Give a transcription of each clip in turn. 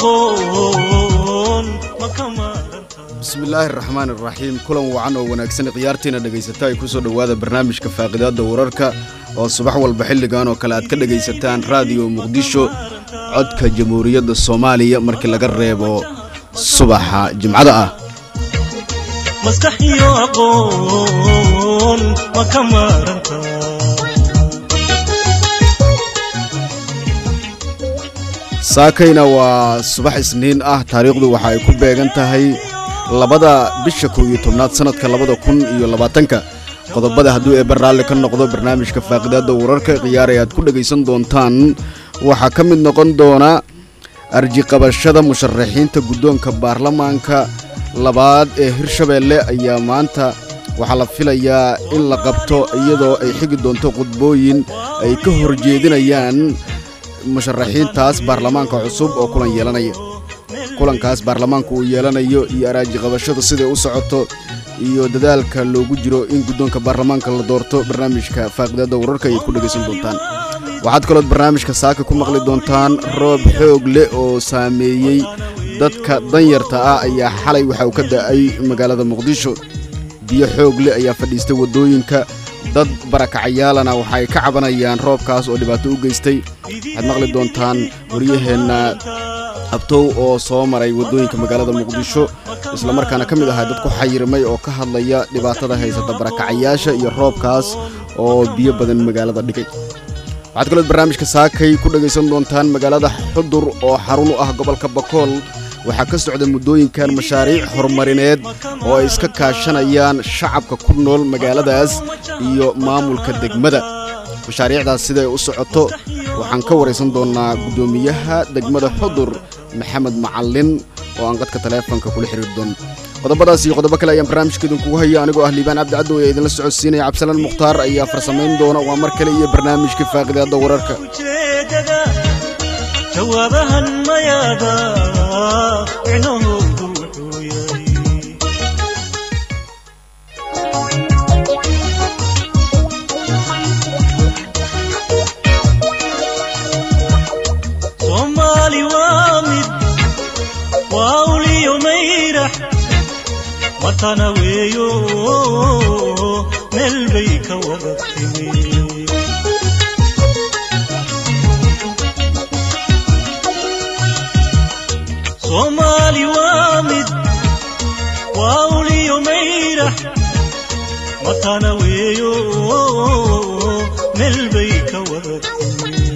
aqoon ma ka maaranta bismillaahi araxmaan iraxiim kulan wacan oo wanaagsan khiyaartiina dhegaysata ay ku soo dhowaada barnaamijka faaqidaadda wararka oo subax walba xilligan oo kale aad ka dhegaysataan raadiyo muqdisho codka jamhuuriyadda soomaaliya markii laga reebo subaxa jimcada ah maskax iyo aqoon ma ka maaranta saakayna waa subax isniin ah taariikhdu waxa ay ku beegan tahay labada bisha kow iyo tobnaad sannadka labada kun iyo labaatanka qodobada hadduu eebba raalli ka noqdo barnaamijka faaqidaadda wararka khiyaaray aad ku dhegaysan doontaan waxaa ka mid noqon doona arjiqabashada musharaxiinta guddoonka baarlamaanka labaad ee hirshabeelle ayaa maanta waxaa la filayaa in la qabto iyadoo ay xigi doonto khudbooyin ay ka horjeedinayaan musharaxiintaas baarlamaanka cusub oo kulan yeelanaya kulankaas baarlamaanka uu yeelanayo iyo araajiqabashada siday u socoto iyo dadaalka loogu jiro in guddoonka baarlamaanka la doorto barnaamijka faaqidaadda wararka ayay ku dhegaysan doontaan waxaad kalood barnaamijka saaka ku maqli doontaan roob xoog leh oo saameeyey dadka danyarta ah ayaa xalay waxa uu ka da'ay magaalada muqdisho biyo xoog leh ayaa fadhiistay waddooyinka dad barakacayaalana waxa ay ka cabanayaan roobkaas oo dhibaato u geystay waxaad maqli doontaan waryaheenna abtow oo soo maray waddooyinka magaalada muqdisho islamarkaana ka mid ahaa dad ku xayirmay oo ka hadlaya dhibaatada haysata barakacayaasha iyo roobkaas oo biyo badan magaalada dhigay waxaad kalood barnaamijka saakay ku dhegaysan doontaan magaalada xudur oo xarun u ah gobolka bakool waxaa ka socda muddooyinkan mashaariic horumarineed oo ay iska kaashanayaan shacabka ku nool magaaladaas iyo maamulka degmada mashaariicdaas siday u socoto waxaan ka waraysan doonnaa guddoomiyaha degmada xudur maxamed macallin oo aan qadka taleefonka kula xiriir doon qodobadaas iyo qodobo kale ayaan barnaamijka idinkugu haya anigoo ah liibaan cabdi caddow ee idinla socodsiinaya cabdisalaan mukhtaar ayaa farsamayn doona waa mar kale iyo barnaamijka faaqidaadda wararka ujeedada jawaabahan mayaada micnahoodu wuxuu yahay soomaali waa mid waa uliyo mayrax matana weeyo meel bay ka wada timi soomaali waa mid waa uliyo mayrax matana weeyo meel bay ka wada timi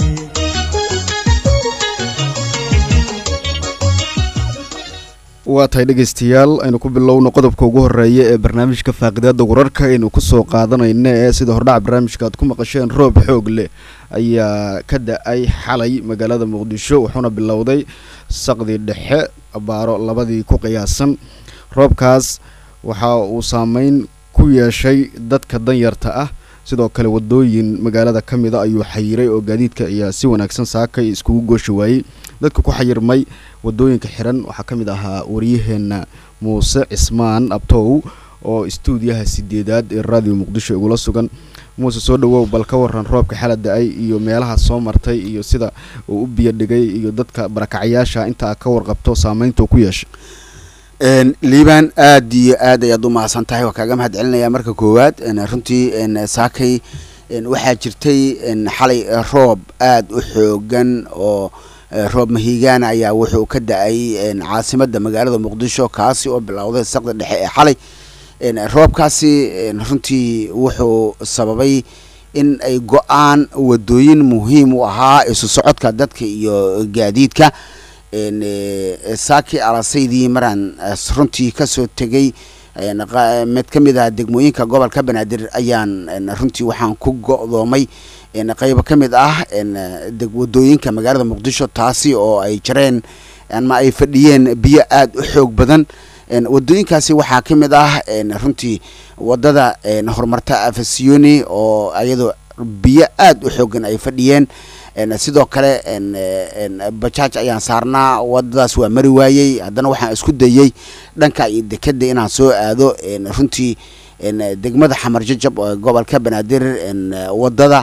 waa tahay dhegaystayaal aynu ku bilowno qodobka ugu horeeya ee barnaamijka faaqidaadda wararka aynu ku soo qaadanayna ee sida hordhaca barnaamijka aad ku maqasheen roob xoog leh ayaa ka da-ay xalay magaalada muqdisho wuxuuna bilowday saqdii dhexe baaro labadii ku qiyaasan roobkaas waxa uu saameyn ku yeeshay dadka danyarta ah sidoo kale wadooyin magaalada ka mida ayuu xayiray oo gaadiidka ayaa si wanaagsan saakay iskugu gooshi waayey dadka ku xayirmay wadooyinka xiran waxaa ka mid ahaa waryaheena muuse cismaan abtow oo istuudiyaha sideedaad ee raadiyo muqdisho igula sugan muuse soo dhawow bal ka waran roobka xala da-ay iyo meelaha soo martay iyo sida uu u biyo dhigay iyo dadka barakacayaasha inta ka warqabto saameynta uu ku yeeshay liibaan aad iyo aad ayaad u mahadsan tahay waa kaaga mahad celinaya marka koowaad runtii saakay waxaa jirtay xalay roob aad u xoogan oo roob mahiigaana ayaa wuxuu ka da-ay caasimada magaalada muqdisho kaasi oo bilowday saqda dhexe ee xalay roobkaasi runtii wuxuu sababay in ay go-aan wadooyin muhiim u ahaa isu socodka dadka iyo gaadiidka saaki alasaydii maraan runtii kasoo tegay mid ka mid ah degmooyinka gobolka banaadir ayaan runtii waxaan ku go-doomay qeybo ka mid ah wadooyinka magaalada muqdisho taasi oo ay jareen ama ay fadhiyeen biyo aada u xoog badan wadooyinkaasi waxaa ka mid ah runtii wadada horumarta afasiyoni oo iyadoo biyo aada u xoogan ay fadhiyeen sidoo kale bajaaj ayaan saarnaa wadadaas waa mari waayey haddana waxaan isku dayey dhanka iyo dekeda inaan soo aado runtii degmada xamar jajab oo gobolka banaadir wadada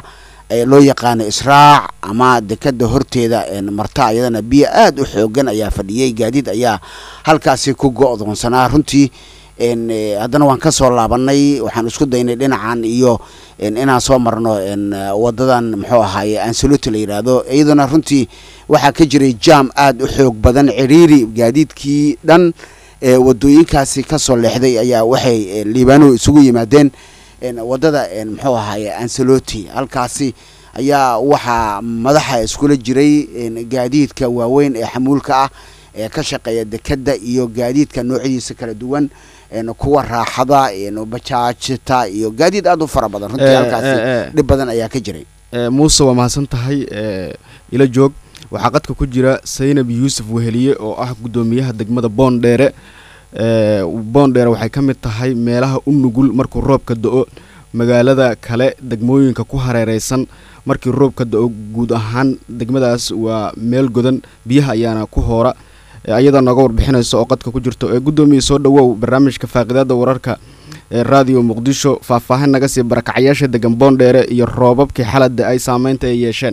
ee loo yaqaano israac ama dekada horteeda een, marta iyadana biyo aada u xoogan ayaa fadhiyey gaadiid ayaa halkaasi ku go-doonsanaa runtii een, eh, haddana waan ka soo laabanay waxaan isku daynay dhinacan iyo een, inaan soo marno een, eh, wadadan muxuu ahaaye ansaloti la yidhaahdo iyaduna runtii waxaa ka jiray jam aada u xoog badan ciriiri gaadiidkii dhan ee wadooyinkaasi kasoo leexday ayaa waxay eh, liibaano isugu yimaadeen een, wadada een, muxuu ahaaye ansaloti halkaasi ayaa waxaa madaxa iskula jiray een, gaadiidka waaweyn ee xamuulka ah ee ka shaqeeya dekada iyo gaadiidka noocyadiisa kala duwan een, kuwa raaxada een, bajaajta iyo gaadiid aada u fara badan runtii Eh, halkaasi eh, eh. dhib badan ayaa ka jiray Eh, muuse waa mahadsan tahay eh, ila joog waxaa qadka ku jira saynab yuusuf weheliye oo ah guddoomiyaha degmada boondheere Eh, boondheere waxay ka mid tahay meelaha u nugul markuu roobka do-o magaalada kale degmooyinka ku hareereysan markii roobka do-o guud ahaan degmadaas waa meel godan biyaha ayaana ku hoora Eh, ayadoo nooga warbixinaysa oo qadka ku jirto ee guddoomiya soo dhawow barnaamijka faaqidaada wararka ee raadiyo muqdisho faahfaahin naga sii barakacyaasha degan boondheere iyo roobabkii xalada ay saameynta ay yeesheen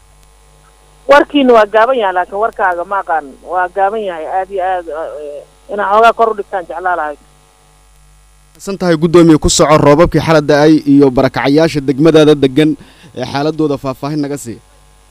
warkiina waa gaaban yahay laakiin warkaaga ma aqaan waa gaaban yahay aada iyo aad eh, inaa xoogaa kor u dhigtaan jeclaa lahay san tahay guddoomiye ku soco roobabkii xalada ay iyo barakacyaasha degmadaada degan ee xaaladooda faahfaahin naga sii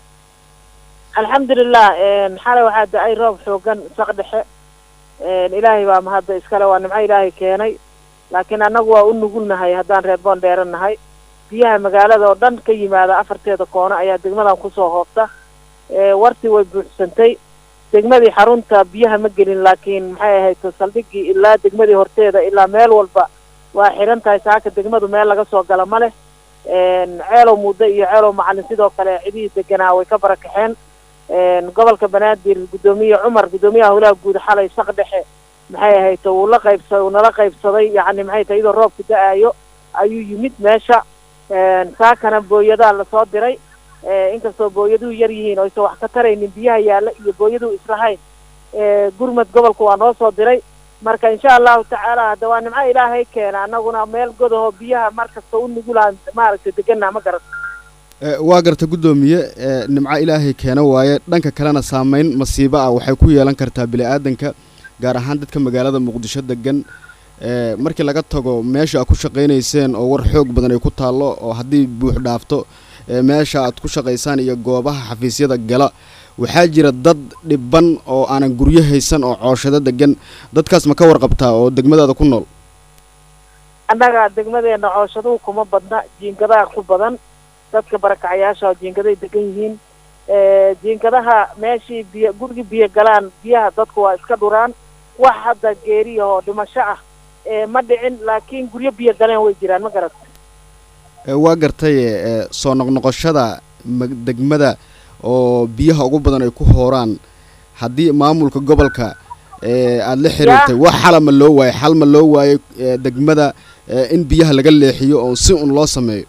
alxamdulilah xalay waxaa da-ay roob xoogan saq dhexe ilaahay baa mahadda iskale waa nimco ilaahay keenay laakiin annagu waa u nugulnahay haddaan reer boondheera nahay biyaha magaalada oo dhan ka yimaada afarteeda koono ayaa degmadan kusoo hoobta Eh, wartii way buuxsantay degmadii xarunta biyaha ma gelin laakiin maxay ahayd saldhigii ilaa degmadii horteeda ilaa meel walba waa xiran tahay saaka degmadu meel laga soo gala ma leh ceelow muddo iyo ceelow macalin sidoo kale cidihii deganaa way ka barakaxeen gobolka banaadir guddoomiye cumar guddoomiyaha howlaha guud xalay saq dhexe maxay ahayd uu la qaybsa uu nala qaybsaday yacni maxay tahay iyadoo roobku da-aayo ayuu yimid meesha saakana booyadaa lasoo diray Eh, inkastoo booyaduhu yar yihiin oo aysan wax ka taraynin biyaha yaalla iyo booyaduhu islahayn Eh, gurmad gobolka waa noo soo diray marka insha allahu tacaala hadda waa nimco ilaahay keena annaguna meel godaho biyaha mar kasta u nugulaan maaragtay deganaa ma garan Eh, waa garta guddoomiye eh, nimco ilaahay keena waaye dhanka kalena saameyn masiibo ah waxay ku yeelan kartaa bili-aadanka gaar ahaan dadka magaalada muqdisho degan Eh, markii laga tago meesha aad ku shaqaynayseen oo war xoog badan ay ku taallo oo haddii buux dhaafto eh, meesha aad ku shaqaysaan iyo goobaha xafiisyada gala waxaa jira dad dhiban oo aanan guryo haysan oo cooshado degan dadkaas ma ka warqabtaa oo degmadaada ku nool annaga degmadeena cooshaduhu kuma badna jiingadaha ku badan dadka barakacayaasha oo jiingaday degan yihiin Eh, jiingadaha meeshii biyo gurigii biyo galaan biyaha dadku waa iska dhuraan wax hadda geeriyahoo dhimasho ah eh, ma dhicin laakiin guryo biyo galeen way jiraan ma garat Eh, waa gartay eh, soo noqnoqoshada mag- degmada oo biyaha ugu badan ay ku hooraan haddii maamulka gobolka eh, aada la xiriirtay wax xala ma loo waayay xal ma loo waayay eh, degmada eh, in biyaha laga leexiyo oo si un loo sameeyo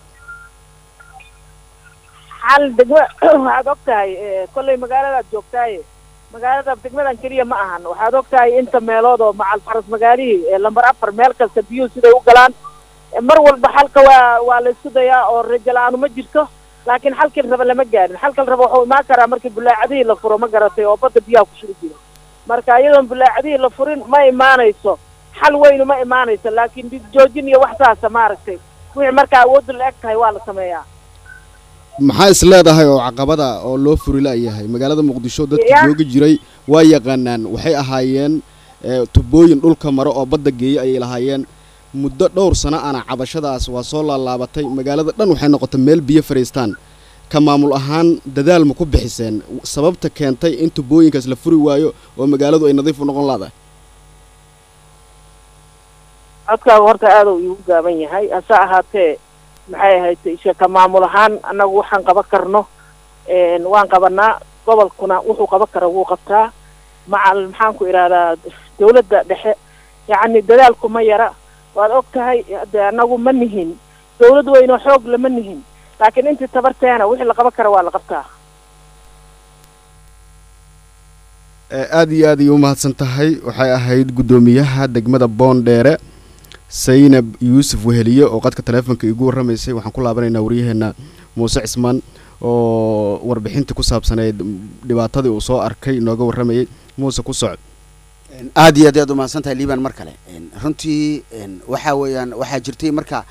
xal degma waxaad og tahay eh, kollay magaaladaad joogtaaye magaalada degmadan keliya ma ahan waxaad og tahay inta meelood oo macal faras magaalihii ee lambar afar meel kasta biyuhu siday u galaan Eh, mar walba xalka waa waa la isku dayaa oo rajo la-aanu ma jirto laakiin xalkii raba lama gaarin xalkal raba wuxuu imaan karaa markii bulaacadihii la furo ma garatay oo badda biyaha ku shuri jiro marka iyadoon bulaacadihii la furin ma imaanayso xal weynu ma imaanayso laakiin dhib joojin iyo wax saasa maaragtay wixii markaa awooddu la eg tahay waa la sameeyaa maxaa is leedahay oo caqabada oo loo furi la-yahay magaalada muqdisho dadka Ya. joogi jiray waa yaqaanaan waxay ahaayeen eh, tubooyin dhulka maro oo badda geeya ayay lahaayeen muddo dhowr sano ana cabashadaas waa soo laalaabatay magaalada dhan waxay noqotay meel biyo fadhiistaan ka maamul ahaan dadaal ma ku bixiseen sababta keentay in tubooyinkaas la furi waayo oo magaaladu ay nadiif u noqon laadahay codkaagu horta aada uu iigu gaaban yahay hase ahaatee maxay ahayd isha ka maamul ahaan annagu waxaan qaban karno een, waan qabanaa gobolkuna wuxuu qaban kara wuu qabtaa macal maxaan ku idhahdaa dawladda dhexe yacni dadaalku ma yara waad og tahay de annagu ma nihin dawlad weynoo xoog lama nihin laakiin intii tabarteena wixii la qaban kara waa la qabtaa Eh, aad iyo aad ayay u mahadsan tahay waxay ahayd guddoomiyaha degmada boondheere saynab yuusuf weheliye oo qadka taleefonka igu warramaysay waxaan ku laabanaynaa waryaheena muuse cismaan oo warbixintii ku saabsaneyd dhibaatadii uu soo arkay nooga warramayay muuse ku socod aad iyo aad ayaad umahadsan tahay liban mar kale runtii waxaa weeyaan waxaa jirtay marka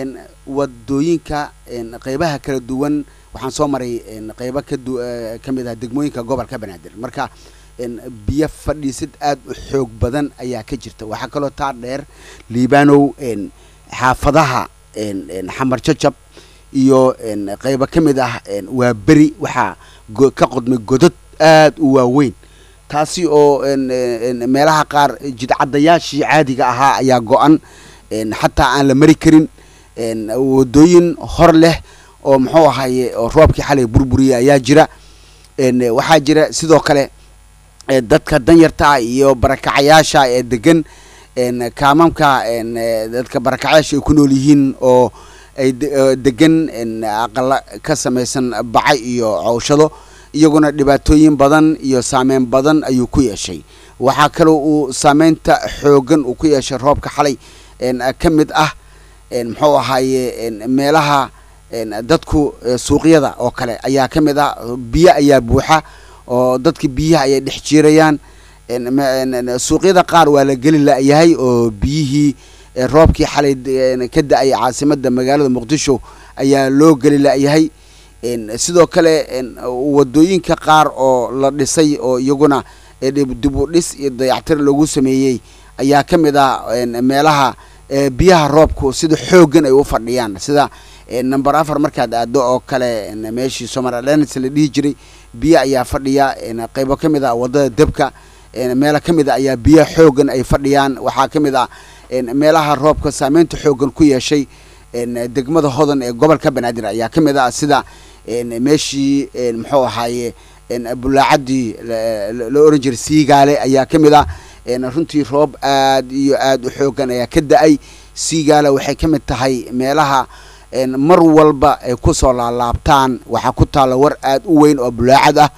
wadooyinka qeybaha kala duwan waxaan soo maray qeybo kadu ka mid ah degmooyinka gobolka banaadir marka biyo fadhiisid aad u xoog badan ayaa ka jirta waxaa kaloo taa dheer liibanow xaafadaha xamar jajab iyo qeybo ka mid ah waa beri waxaa ka qodmay godad aad u waaweyn taasi oo meelaha qaar jidcadayaashii caadiga ahaa ayaa go-an xataa aan la mari karin wadooyin hor leh oo muxuu ahaye oo roobkii xalay burburiya ayaa jira waxaa jira sidoo kale dadka danyarta iyo barakacayaasha ee degan kaamamka dadka barakacayaasha ay ku nool yihiin oo ay degan aqala ka samaysan baca iyo cowshado iyaguna dhibaatooyin badan iyo saameyn badan ayuu ku yeeshay waxaa kaloo uu saameynta xoogan uu ku yeeshay roobka xalay ka mid ah muxuu ahaaye meelaha dadku suuqyada oo kale ayaa ka mid ah biyo ayaa buuxa oo dadka biyaha ayay dhex jiirayaan suuqyada qaar waa la geli la-yahay oo biyihii roobkii xalay ka da-ay caasimada magaalada muqdisho ayaa loo geli la-yahay sidoo kale wadooyinka qaar oo la dhisay oo iyaguna dib u dhis iyo dayactir lagu sameeyey ayaa ka mid ah meelaha biyaha roobku sida xooggan ay u fadhiyaan sida number afar markaad aado oo kale meeshii somalilands la dhihi jiray biyo ayaa fadhiya qeybo ka mid ah wadada debka meelo ka mid a ayaa biyo xooggan ay fadhiyaan waxaa ka mid ah meelaha roobka saameynta xooggan ku yeeshay degmada hodan ee gobolka banaadir ayaa ka mid ah sida meeshii muxuu ahaaye bulaacadii la oran jiray siigaale ayaa ka mid ah runtii roob aad iyo aad u xooggan ayaa ka da-ay siigaale waxay ka mid tahay meelaha mar walba ay kusoo laalaabtaan waxaa ku taalla war aad u weyn oo bulaacad ah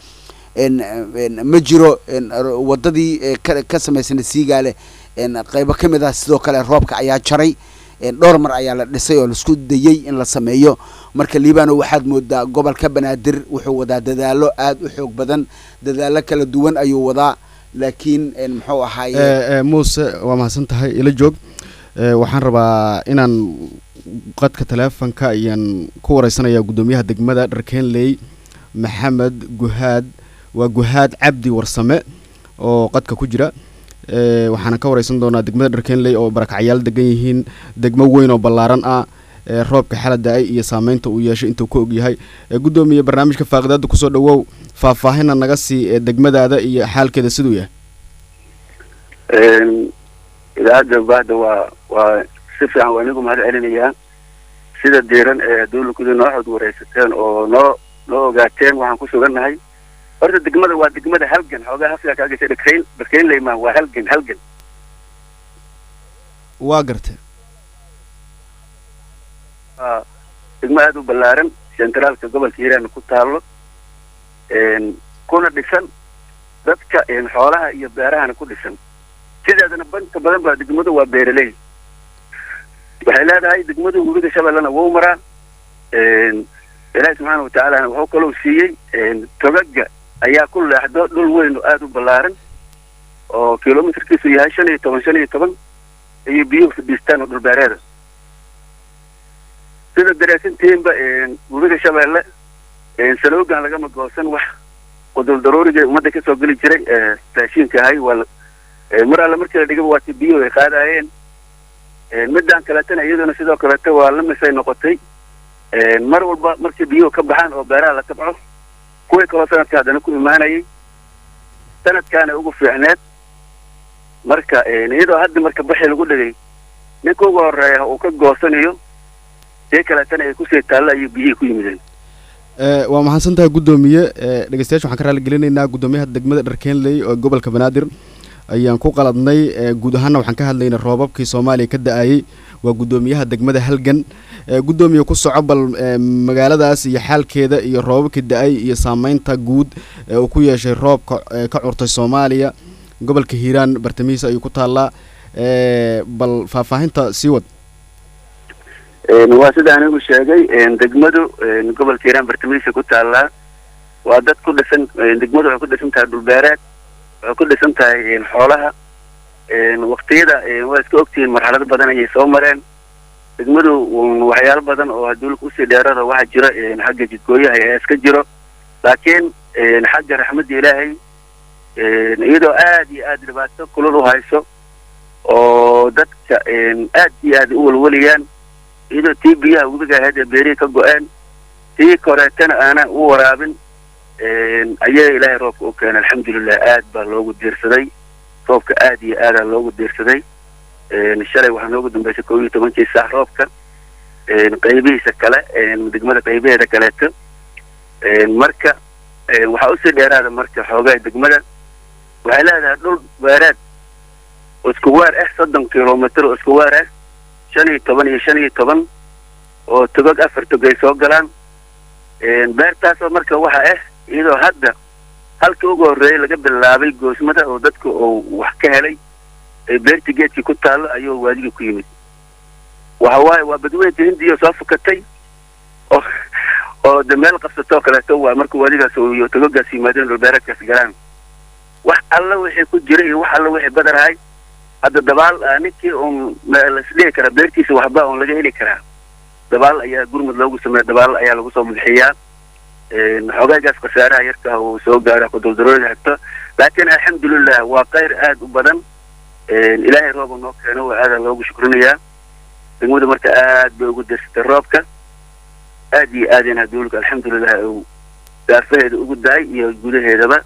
ma jiro wadadii ka samaysana siigaale qeybo ka mid ah sidoo kale roobka ayaa jaray dhowr mar ayaa la dhisay oo laisku dayey in la sameeyo marka liibano waxaad moodaa gobolka banaadir wuxuu wadaa dadaalo aad u xoog badan dadaalo kala duwan ayuu wadaa laakiin muxuu ahaaye muuse waa mahadsan tahay ila joog waxaan rabaa inaan qadka teleefonka ayaan ku wareysanayaa guddoomiyaha degmada dharkeenley maxamed guhaad waa guhaad cabdi warsame oo qadka ku jira waxaana ka wareysan doonaa degmada dharkeenley oo barakacyaal degan yihiin degmo weyn oo ballaaran ah roobka xala da-ay iyo saameynta uu yeeshay intuu ka ogyahay guddoomiye barnaamijka faaqidaada kusoo dhawow faahfaahina naga sii degmadaada iyo xaalkeeda siduu yahay idaacadda bahda waa waa si fiican waa inigu mahad celinayaa sida diiran ee dawlakuda noo xod wareysateen oo noo noo ogaateen waxaan ku sugannahay horta degmada waa degmada halgan xoogaa hafsiga kaa gashay dharkeyn dharkeynley maa waa halgan halgan waa gartee waa degmo aada u ballaaran sentraalka gobolka hiiraan ku taallo kuna dhisan dadka xoolaha iyo beerahana ku dhisan sideedana banka badan baa degmadu waa beeraley waxay leedahay degmadu webiga shabeellena wou maraa ilaahi subxaana watacaalana wuxuu kalou siiyey togaga ayaa ku leexdo dhul weyn oo aada u ballaaran oo kilomitarkiisu yahay shan iyo toban shan iyo toban ayay biyuhu fadhiistaan oo dhulbeereeda sida daraasantiinba webiga shabeelle saloogan lagama goosan wax qudul daruuriga ummadda kasoo geli jiray raashiinka ahay waa mar alle markii la dhigaba waati biyuhu ay qaadaayeen midaan kaleetana iyaduna sidoo kaleeta waa la misay noqotay mar walba markii biyuhu ka baxaan oo beeraha la tabco kuwii kaloo sanadka haddana ku imaanayay sanadkaana ugu fiicneed marka iyadoo hadda marka baxi lagu dhigay ninka ugu horeeya uu ka goosanayo see kaleetana ay kusii taalla ayay biyihii ku yimideen waa mahadsan tahay guddoomiye dhegeystayaasha waxaan ka raali gelinaynaa guddoomiyaha degmada dharkeenley oo gobolka banaadir ayaan ku qaladnay guud ahaana waxaan ka hadlaynay roobabkii soomaaliya ka da-ayey waa guddoomiyaha degmada halgan guddoomiye ku soco bal magaaladaas iyo xaalkeeda iyo roobabkii da-ay iyo saameynta guud ee uu ku yeeshay roobka ka curtay soomaaliya gobolka hiiraan bartamihiisa ayuu ku taallaa bal faahfaahinta sii wad waa sida anigu sheegay degmadu gobolka hiiraan bartamihiisa ku taallaa waa dad ku dhisan degmadu waxay ku dhisan tahay dhulbeereed waxay ku dhisan tahay xoolaha waktiyada waa iska ogtihiin marxalado badan ayay soo mareen degmadu waxyaalo badan oo haduulka usii dheerada waxaa jira xagga jidgooyaha ee iska jiro laakiin xagga raxmadda ilaahay iyadoo aad iyo aad dhibaato kulul u hayso oo dadka aad iyo aad u walwalayaan iyadoo tii biyaha webiga ahayd ee beerihii ka go-een tii koreetana aana u waraabin ayaa ilaahay roobka u keenay alxamdulilah aad baa loogu diirsaday roobka aad iyo aadaa loogu diirsaday shalay waxaa noogu dambeysay kow iyo tobankii saac roobka qaybihiisa kale degmada qaybaheeda kaleeto marka waxaa usii dheeraada marka xoogaa degmada waxay leedahay dhul beereed oo isku waar ah soddon kilomitr oo isku waar ah shan iyo toban iyo shan iyo toban oo togog afar tog ay soo galaan beertaasoo marka waxa ah iyadoo hadda halkii ugu horreeyay laga bilaabay goosmada oo dadka uu wax ka helay ee beertii geedkii ku taallo ayuu waadigii ku yimid waxa waaye waa badweynta hindiya soo fukatay oo oo de meel qabsatoo kaleeto waa marka waadigaas iyo togogaas yimaadeen dhulbeereedkaas galaan wax alla wixii ku jira iyo wax alla wixii badarahay hadda dabaal ninkii uun lasdhihi karaa beertiisa waxba uun laga heli karaa dabaal ayaa gurmud loogu sameeya dabaal ayaa lagu soo madaxiyaa xoogaygaas khasaaraha yarka uu soo gaara kuduldarooda hagto laakiin alxamdulilah waa kayr aad u badan ilaahay rooba noo keeno waa aadaa loogu shukrinayaa degmadu marka aad bay ugu dirsatay roobka aad iyo aadeen haduulka alxamdulilah uu daafaheeda ugu dahay iyo gudaheedaba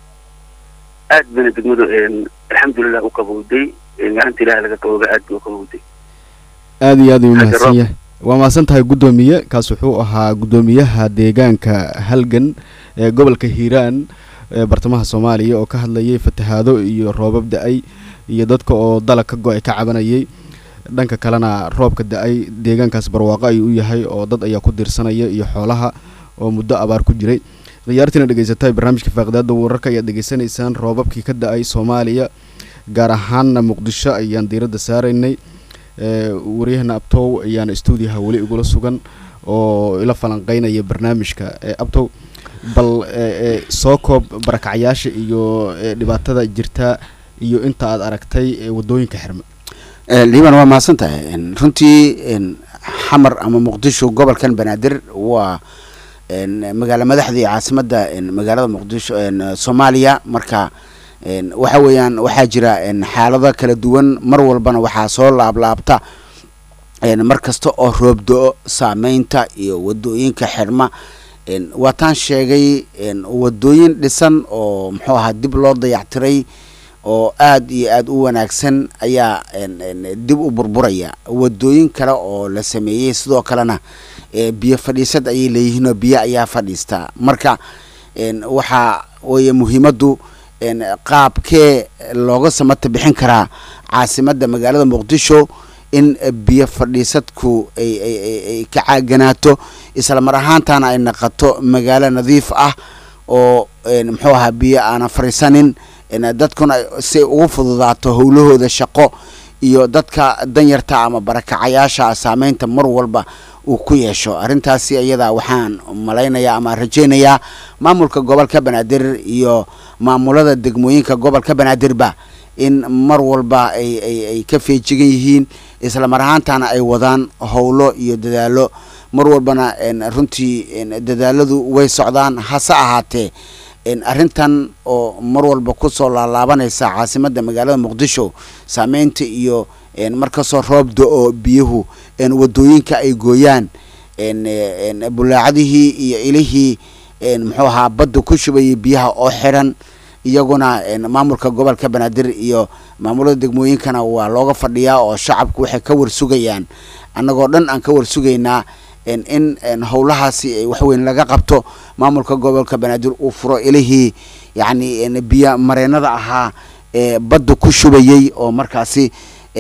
aad bayna degmadu alxamdulilah u qabowday gacanta ilaah laga qabooba aad bay u qabowday aad iyo aad u mahadsan yahay waa mahadsan tahay guddoomiye kaas wuxuu ahaa guddoomiyaha deegaanka halgan ee gobolka hiiraan ee bartamaha soomaaliya oo ka hadlayay fatahaado iyo roobab da-ay iyo dadka oo dalag ka go-ay ka cabanayay dhanka kalena roobka da-ay deegaankaas barwaaqo ayuu u yahay oo dad ayaa ku diirsanaya iyo xoolaha oo muddo abaar ku jiray khiyaartiina dhegeysatay barnaamijka faaqidaada wararka ayaad dhegeysanaysaan roobabkii ka da-ay soomaaliya gaar ahaanna muqdisho ayaan diiradda saaraynay waryahana abtow ayaana stuudiyaha weli igula sugan oo ila falanqeynaya barnaamijka abtow bal soo koob barakacyaasha iyo dhibaatada jirta iyo inta aad aragtay wadooyinka xirme liban waa mahadsan tahay runtii xamar ama muqdisho gobolkan banaadir waa magaalo madaxdii caasimadda magaalada muqdisho soomaaliya marka waxa weeyaan waxaa jira xaalado kala duwan mar walbana waxaa soo laablaabta mar kasta oo roob do-o saameynta iyo wadooyinka xirma waataan sheegay wadooyin dhisan oo muxuu ahaa dib loo dayactiray oo aad iyo aad u wanaagsan ayaa dib u burburaya wadooyin kale oo la sameeyey sidoo kalena biyo fadhiisad ayay leeyihiin oo biyo ayaa fadhiistaa marka waxaa weeye muhiimaddu qaabkee looga samata bixin karaa caasimadda magaalada muqdisho in biyo fadhiisadku ay ay ka caaganaato isla mar ahaantana ay naqato magaalo nadiif ah oo muxuu ahaa biyo aanan fadhiisanin dadkuna si ay ugu fududaato howlahooda shaqo iyo dadka danyarta ama barakacayaasha saameynta mar walba uu ku yeesho arrintaasi iyada waxaan malaynayaa ama rajaynayaa maamulka gobolka banaadir iyo maamulada degmooyinka gobolka banaadirba in mar walba ay ay ay ka feejigan yihiin isla mar ahaantana ay wadaan howlo iyo dadaalo mar walbana runtii dadaaladu way socdaan hase ahaatee arrintan oo mar walba kusoo laalaabanaysa caasimadda magaalada muqdisho saameynta iyo markastoo roob do-o biyuhu wadooyinka ay gooyaan bulaacadihii iyo ilihii muxuu ahaa badda ku shubayay biyaha oo xiran iyaguna maamulka gobolka banaadir iyo maamulada degmooyinkana waa looga fadhiyaa oo shacabku waxay ka warsugayaan annagoo dhan aan ka warsugaynaa in howlahaasi waxweyn laga qabto maamulka gobolka banaadir uu furo ilihii yacni biyo mareenada ahaa ee badda ku shubayey oo markaasi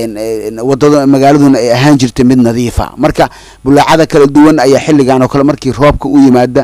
wadada magaaladuna ay ahaan jirtay mid nadiifa marka bulaacada kala duwan ayaa xilligan oo kale markii roobka u yimaada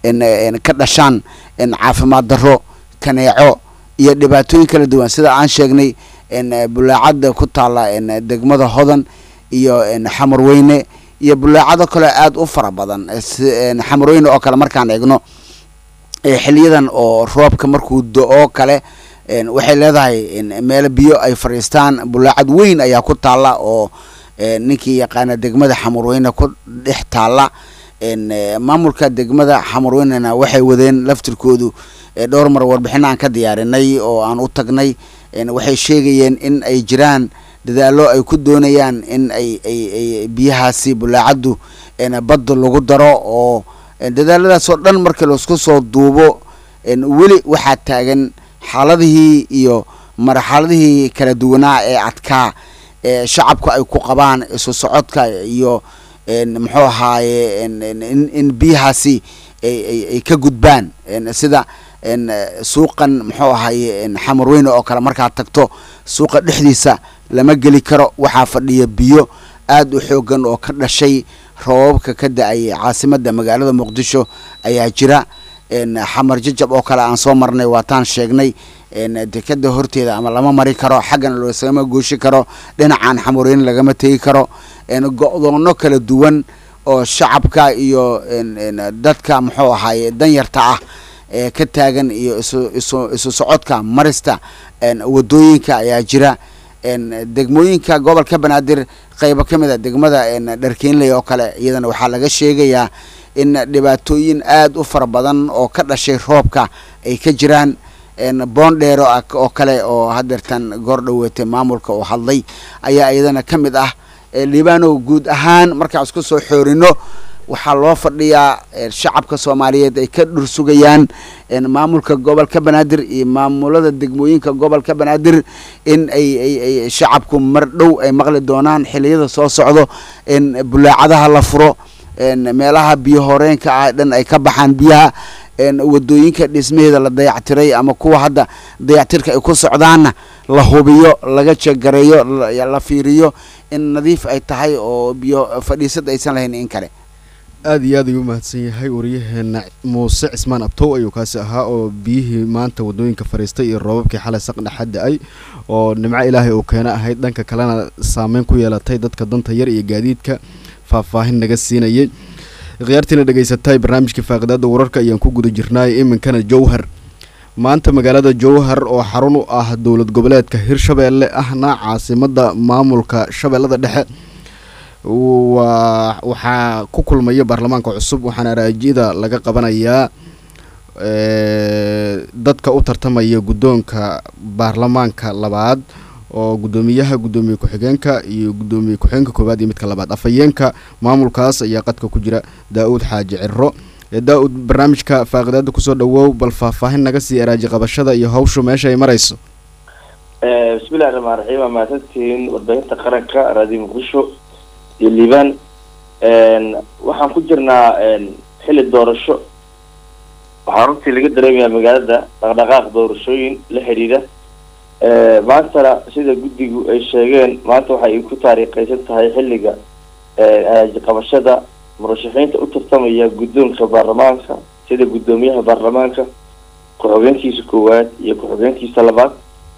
ka dhashaan caafimaad darro kaneeco iyo dhibaatooyin kala duwan sida aan sheegnay bulaacada ku taala degmada hodan iyo xamarweyne iyo bulaacado kale aada u fara badan si xamarooyne oo kale markaan eegno xiliyadan oo roobka markuu do-oo kale waxay leedahay meelo biyo ay fadhiistaan bulaacad weyn ayaa ku taalla oo ninkii yaqaana degmada xamarweyne ku dhex taalla maamulka degmada xamarweynena waxay wadeen laftirkoodu dhowr mar warbixin aan ka diyaarinay oo aan u tagnay waxay sheegayeen in ay jiraan dadaallo ay ku doonayaan in ay ay ay biyahaasi bulaacaddu badda lagu daro oo dadaaladaas oo dhan markii laisku soo duubo weli waxaa taagan xaaladihii iyo marxaladihii kala duwanaa ee adkaa ee shacabku ay ku qabaan isu socodka iyo muxuu ahaaye in biyahaasi ay ka gudbaan sida suuqan muxuu ahaaye xamarweyne oo kale markaad tagto suuqa dhexdiisa lama geli karo waxaa fadhiya biyo aada u xoogan oo ka dhashay roobabka ka da-ay caasimada magaalada muqdisho ayaa jira xamar jajab oo kale aan soo marnay waataan sheegnay dekeda horteeda ama lama mari karo xaggana loosagama gooshi karo dhinacan xamarweyne lagama tegi karo go-doono kala duwan oo shacabka iyo dadka muxuu ahaaye danyarta ah ee ka taagan iyo isu isu isu socodka marista wadooyinka ayaa jira degmooyinka gobolka banaadir qeybo ka mid a degmada dharkeenley oo kale iyadana waxaa laga sheegayaa in dhibaatooyin aada u fara badan oo ka dhashay roobka ay ka jiraan boondheero oo kale oo hadeertan goor dhaweetay maamulka oo hadlay ayaa iyadana ka mid ah liibanow guud ahaan markaan isku soo xoorino waxaa loo fadhiyaa shacabka soomaaliyeed ay ka dhursugayaan maamulka gobolka banaadir iyo maamulada degmooyinka gobolka banaadir in ay ay ay shacabku mar dhow ay maqli doonaan xiliyada soo socdo in bulaacadaha la furo meelaha biyo horeenka ah dhan ay ka baxaan biyaha wadooyinka dhismaheeda la dayactiray ama kuwa hadda dayactirka ay ku socdaanna la hubiyo laga jegareeyo la fiiriyo in nadiif ay tahay oo biyo fadhiisad aysan lahayn in kale aada iyo aad ayuu umahadsan yahay waryaheena muuse cismaan abtow ayuu kaasi ahaa oo biyihii maanta wadooyinka fadhiistay iyo roobabkii xalay saqdhexa da-ay oo nimco ilaahay uu keena ahayd dhanka kalena saameyn ku yeelatay dadka danta yar iyo gaadiidka faahfaahin naga siinayay khiyaartiina dhegaysatay barnaamijka faaqidaada wararka ayaan ku guda jirnaay iminkana jowhar maanta magaalada jowhar oo xarun u ah dowlad goboleedka hirshabeelle ahna caasimada maamulka shabeellada dhexe waa waxaa ku kulmaya baarlamaanka cusub waxaana araajida laga qabanayaa dadka u tartamaya guddoonka baarlamaanka labaad oo guddoomiyaha guddoomiye ku-xigeenka iyo guddoomiye ku-xigeenka koowaad iyo midka labaad afhayeenka maamulkaas ayaa qadka ku jira daa-uud xaaji ciro daa-uud barnaamijka faaqidaada kusoo dhawow bal faahfaahin naga sii araaji qabashada iyo hawshu meesha ay marayso bismillahi raxmaan raxiim waa mahadsantihiin warbaahinta qaranka raadiyo muqdisho iyo liibaan waxaan ku jirnaa xilli doorasho waxaa runtii laga dareemayaa magaalada dhaqdhaqaaq doorashooyin la xidhiidha maantana sida guddigu ay sheegeen maanta waxay ku taariikhaysan tahay xilliga araaji qabashada murashaxiinta u tartamaya guddoonka baarlamaanka sida guddoomiyaha baarlamaanka ku-xogeenkiisa koowaad iyo ku-xogeenkiisa labaad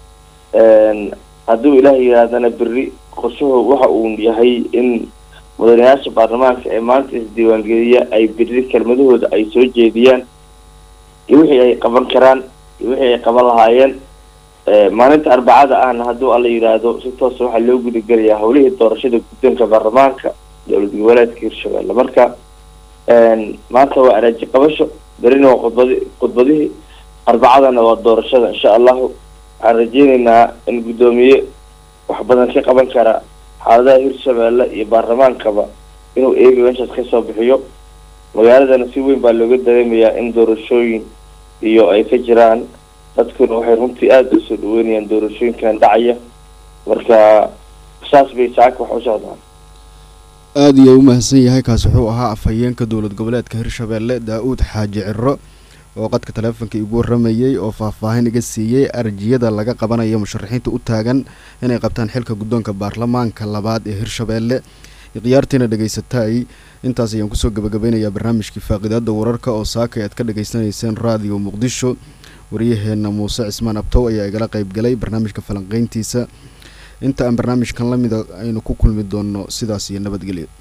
hadduu ilaah yihaahdana berri qorshuhu waxa uu yahay in mudanayaasha baarlamaanka ee maanta isdiiwaangeliya ay berri kelmadahooda ay soo jeediyaan iyo wixii ay qaban karaan iyo wixii ay qaban lahaayeen maalinta arbacada ahna hadduu alla yidhaahdo si toosa waxaa loo gudagelayaa howlihii doorashada guddoonka baarlamaanka dowlad goboleedka hirshabelle marka maanta waa araaji qabasho berina waa khudbadi khudbadihii arbacadana waa doorashada insha allahu waxaan rajeyneynaa in guddoomiye wax badan ka qaban kara xaaladaha hirshabelle iyo baarlamaankaba inuu eega meeshaas kasoo bixiyo magaaladana si weyn baa looga dareemayaa in doorashooyin iyo ay ka jiraan dadkuna waxay runtii aada usoo dhaweynayaan doorashooyinkan dhacaya marka saas bay saaka wax u socdaan aada iyo u mahadsan yahay kaasi wuxuu ahaa afhayeenka dowlad goboleedka hirshabeelle daa-uud xaaji ciro oo qadka taleefonka igu waramayey oo faahfaahin iga siiyey arjiyada laga qabanayo musharaxiinta u taagan inay qabtaan xilka guddoonka baarlamaanka labaad ee hirshabeelle khiyaartiina dhegaysatay intaas ayaan kusoo gabagabeynayaa barnaamijkii faaqidaada wararka oo saakay aad ka dhagaysanayseen raadiyo muqdisho waryaheena muuse cismaan abtow ayaa igala qeybgalay barnaamijka falanqeyntiisa inta aan barnaamijkan lamida aynu ku kulmi doonno sidaas iyo nabadgelyo